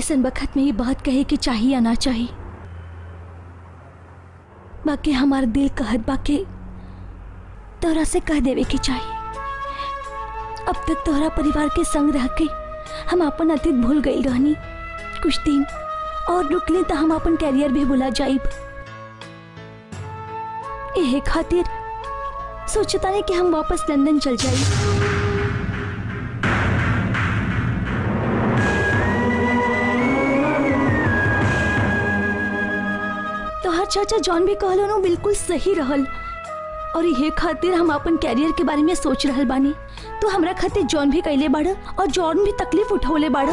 ऐसन वक्त में ये बात कहे कि चाहिए या ना चाहिए बाकी हमारा दिल कहत बाकी तोरा से कह देवे की चाहिए अब तक तोहरा परिवार के संग रह के हम अपन अतीत भूल गई रहनी कुछ दिन और रुक ली तो हम अपन कैरियर भी भुला जाइब एहे खातिर सोचता नहीं कि हम वापस लंदन चल जाइब तोहर चाचा जॉन भी कहलो नो बिल्कुल सही रहल और ये खातिर हम अपन कैरियर के बारे में सोच रहल बानी तो हमरा खातिर जॉन भी कैले बाड़ और जॉन भी तकलीफ उठौले बाड़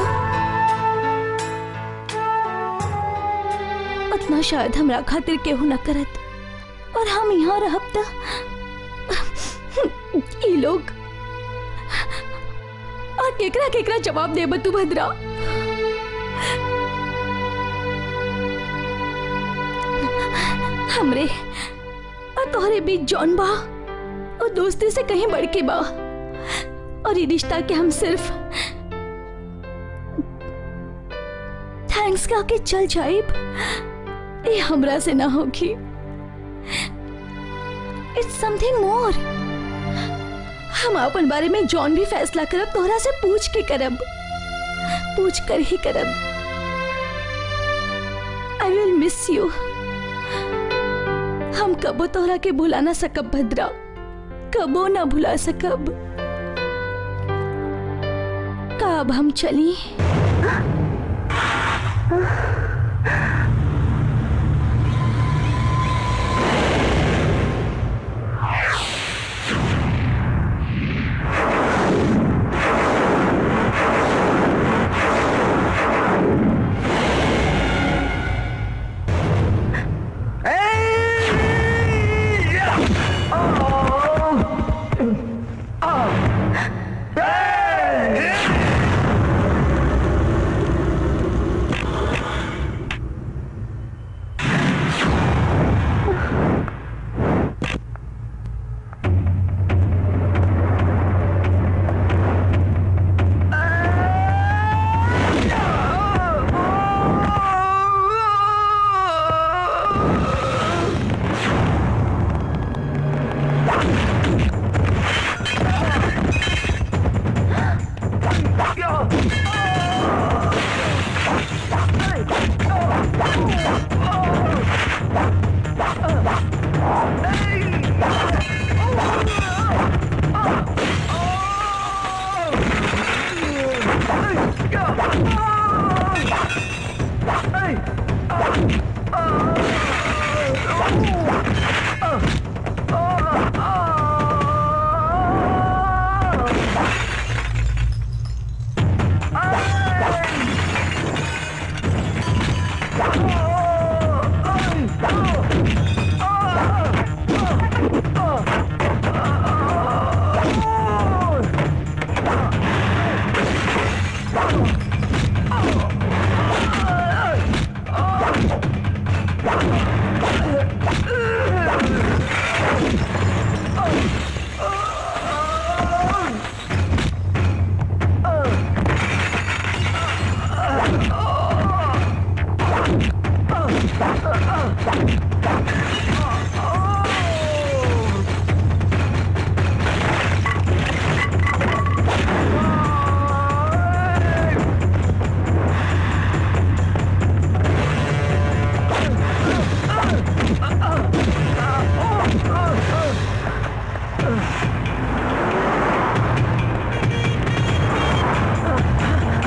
उतना शायद हमरा खातिर केहू न करत और हम यहाँ रहब त ई लोग और केकरा केकरा जवाब देब तू भद्रा हमरे और तोहरे बीच जौन बा और दोस्ती से कहीं बढ़ के बा और ये रिश्ता के हम सिर्फ थैंक्स कह के चल जाइब ये हमरा से ना होगी इट्स समथिंग मोर हम अपन बारे में जॉन भी फैसला करब तोहरा से पूछ के करब पूछ कर ही करब आई विल मिस यू हम कबो तोहरा के भुला ना सकब भद्रा कबो ना भुला सकब का अब हम चली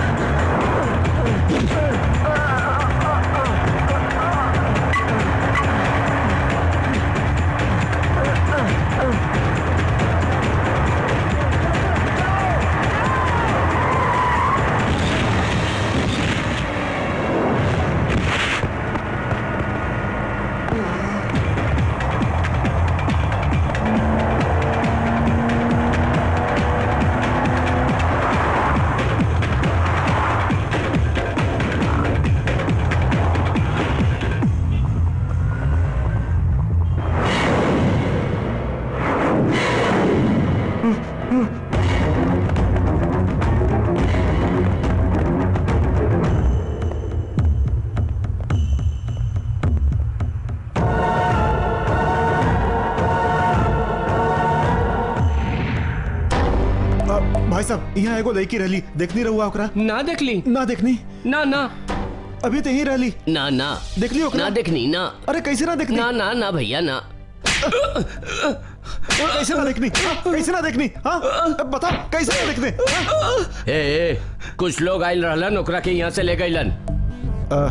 Ah! भाई साहब यहाँ एगो लड़की रहली देखनी रहुआ ओकरा ना देखली ना देखनी ना ना अभी तो यहीं रहली ना ना देखली ओकरा ना देखनी ना अरे कैसे ना देखनी ना ना ना भैया ना कैसे ना देखनी हाँ? कैसे ना देखनी हाँ अब बता कैसे ना देखने हाँ? ए, ए कुछ लोग आयल रहलन ओकरा के यहाँ से ले गईलन अ,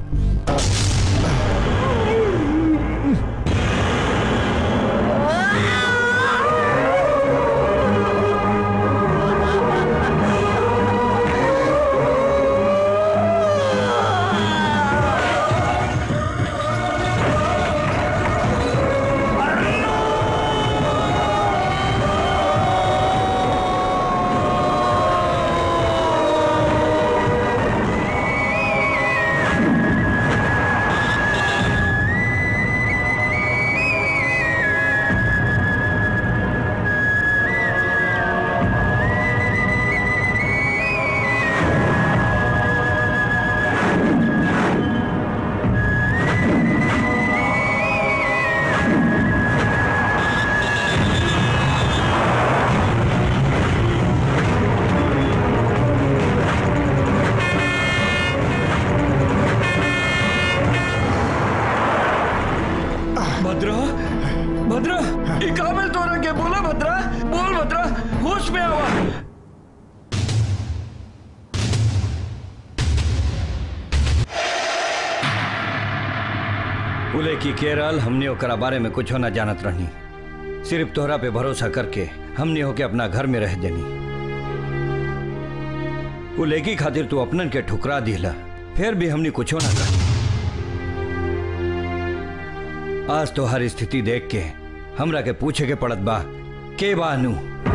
भद्रा भद्रा ई काबिल तोरा के बोला भद्रा बोल भद्रा होश में आवा बोले कि केरल हमने ओकरा बारे में कुछ ना जानत रहनी सिर्फ तोहरा पे भरोसा करके हमने होके अपना घर में रह देनी वो लेकी खातिर तू अपनन के ठुकरा दिला फिर भी हमने कुछ ना कर आज तो हर स्थिति देख के हमरा के पूछे के पड़त बा के बानू